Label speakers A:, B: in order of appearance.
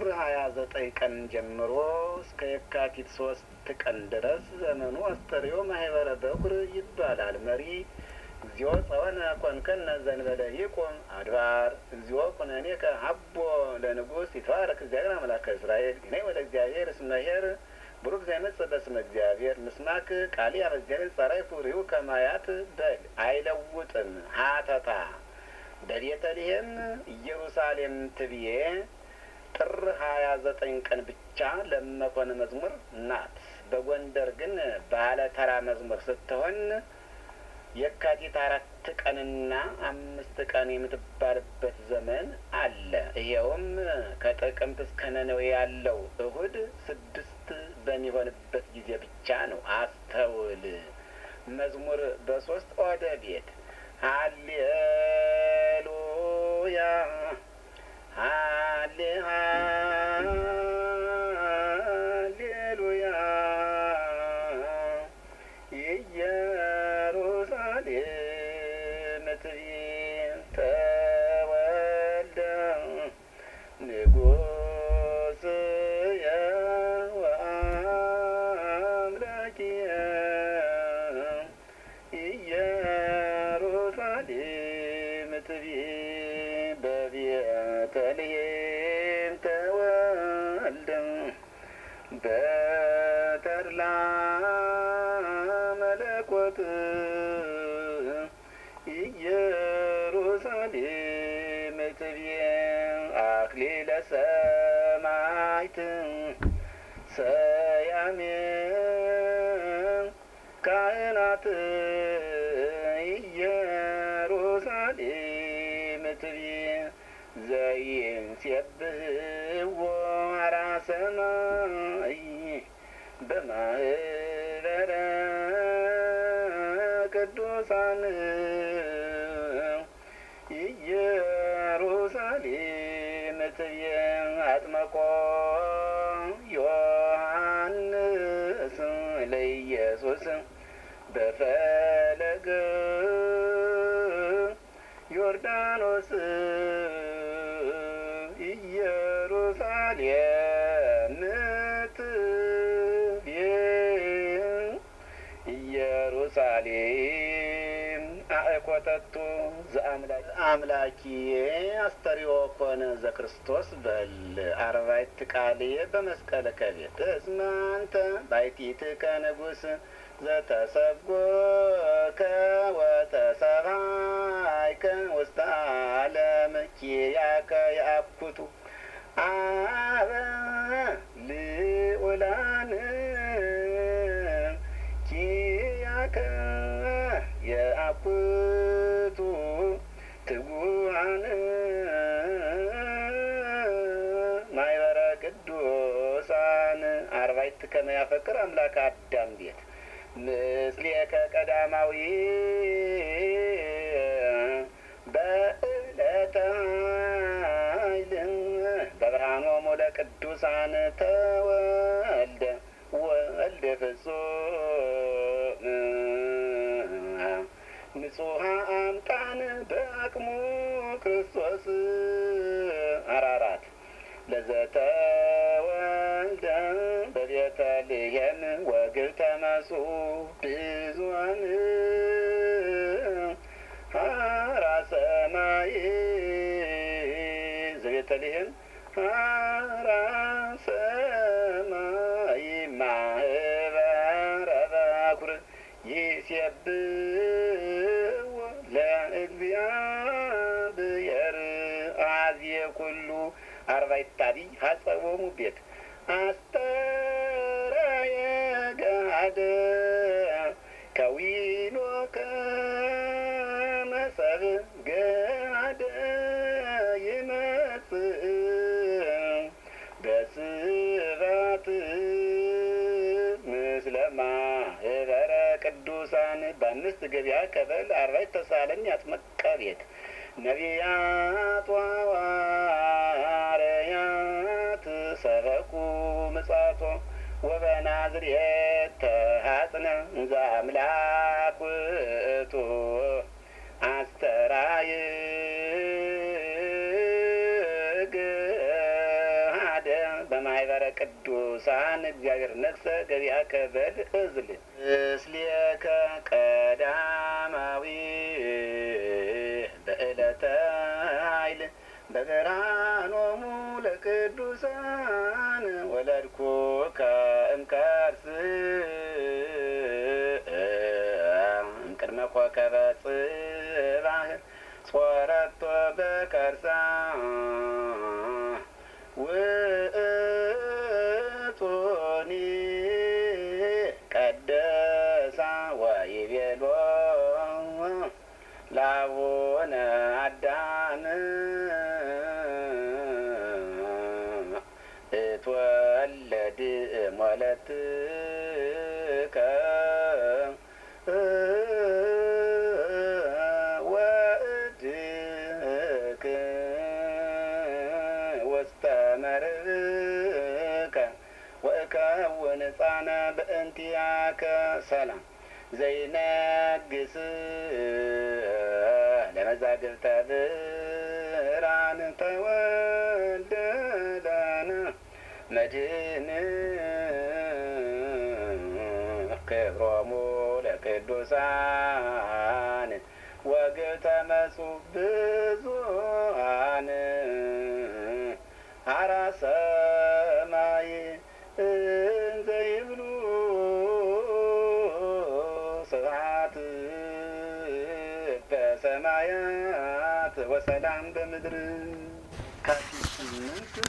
A: ሀያ ዘጠኝ ቀን ጀምሮ እስከ የካቲት ሶስት ቀን ድረስ ዘመኑ አስተርእዮ ማህበረ በኩር ይባላል። መሪ እግዚኦ ጸወነ ኮንከነ ዘንበለ ይቁም አድባር እግዚኦ ኩነኔከ ሀቦ ለንጉሥ ይትባረክ እግዚአብሔር አምላከ እስራኤል ግነይ ወደ እግዚአብሔር እስመ ኄር ብሩክ ዘይመጽእ በስመ እግዚአብሔር ምስማክ ቃሊ አበ እግዚአብሔር ጸራይ ፉሪው ከማያት በል አይለውጥም ሀተታ በቤተልሔም ኢየሩሳሌም ትብዬ ጥር ሀያ ዘጠኝ ቀን ብቻ ለመኮን መዝሙር ናት። በጎንደር ግን ባለ ተራ መዝሙር ስትሆን የካቲት አራት ቀንና አምስት ቀን የምትባልበት ዘመን አለ። ይኸውም ከጥቅምት እስከ ነነዌ ያለው እሁድ ስድስት በሚሆንበት ጊዜ ብቻ ነው። አስተውል። መዝሙር በሶስት ኦደ ቤት ሃሌሉያ ሃሌ ሃሌሉያ ኢየሩሳሌም ትቤት ተወልደ ንጉሥየ ወአምላኪየ ኢየሩሳሌም ትቤት በቤተልሔም ተወልደ በተድላ መለኮት ኢየሩሳሌም ትቤት አክሊለ ሰማዕት ሰያሜ ካህናት ኢየሩሳሌም ትቤት ዘይንሴብሕዎ ኀራ ሰማይ በማህበረ ቅዱሳን ኢየሩሳሌም ትቤት አጥመቆ ዮሐንስ ለኢየሱስ በፈለገ ዮርዳኖስ ኢየሩሳሌም ትቤት ኢየሩሳሌም አእኮተቱ ዘአምላኪዬ አስተርእዮ ኮነ ዘክርስቶስ በል አርባዕት ቃልየ በመስቀለ ከቤት እስመ አንተ ባሕቲትከ ንጉሥ ዘተሰብጎከ ወተሰብሐይከ ውስተ ዓለም ኪያከ ያኩቱ አበ ልዑላን ኪያከ የአኩቱ ትጉሃን ማይበረ ቅዱሳን አርባዕት ከመ ያፈቅር አምላክ አዳም ቤት ምስሌከ ቀዳማዊ በዕለተ ኃይል በብርሃኖሙ ለቅዱሳን ተወልደ ወልደ ፍጹም ንጹሐ አምጣን በአቅሙ ክርስቶስ አራራት ለዘተወልደ በቤተልሔም ወግብተ መጽኡ ብዙኃን ኀራ ሰማይ ዘቤተልሔም ኀራ ሰማይ ማህበረ በኵር ይሴብሕዎ ለእግዚአብሔር አዝየ ኩሉ አርባዕተ አቢይ ሀጸቦሙ ቤት አስተርአየ ገሃደ ከዊኖ ከመሰብ ገሃደ ይመጽእ በስባት ምስለ ማህበረ ቅዱሳን በአምስት ገበያ ከበል አርባዕት ተሳለኝ አጥመቀ ቤት ነቢያት ወሐዋርያት ሰበኩ ምጽአቶ ወበናዝሬት ተሐጽነ እንዘ አምላክ ውእቱ አስተርአየ ገሃደ በማህበረ ቅዱሳን እግዚአብሔር ነግሰ ገቢአከ በል እዝል እስሌከ ቀዳማዊ በዕለተ ኃይል በብርሃኖሙ ለቅዱሳን ወለድኩከ እምከርስ እምቅድመ ኮከበ ጽባህ ጾረቶ በከርሳ ውእቶኒ ቀደሳ ወይቤሎ ላቡነ አዳም እትወለድ ሞለትከ ወእድክ ውስተ መርብከ ወእከውን ሕፃነ በእንቲአከ ሰላም ዘይነግስ ለመዛግብተ ብርሃን ተወልደ ለነ መድኅን ክብሮሙ ለቅዱሳን ወግብተ መጹእ ብዙኃን ሀራ ሰማይ እንዘ ይብሉ ስብሐት በሰማያት ወሰላም በምድር ካቲት ስምንት